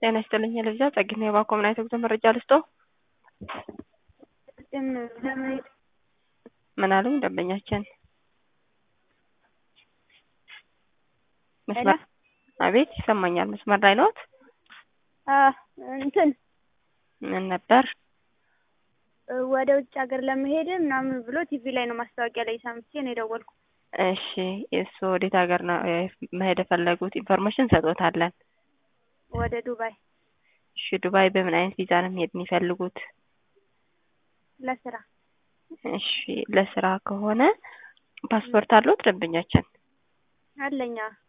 ጤና ይስጥልኝ ልብዛ ጸግና የባኮምና የተጉዞ መረጃ ልስጦ ለመሄድ ምን አሉኝ ደንበኛችን መስመር አቤት ይሰማኛል መስመር ላይ ነዎት እንትን ምን ነበር ወደ ውጭ ሀገር ለመሄድ ምናምን ብሎ ቲቪ ላይ ነው ማስታወቂያ ላይ ሰምቼ ነው የደወልኩ። እሺ እሱ ወዴት ሀገር ነው መሄድ የፈለጉት ኢንፎርሜሽን ሰጦታለን ወደ ዱባይ እሺ ዱባይ በምን አይነት ቪዛ ነው መሄድ የሚፈልጉት ለስራ። እሺ ለስራ ከሆነ ፓስፖርት አለዎት ደንበኛችን አለኛ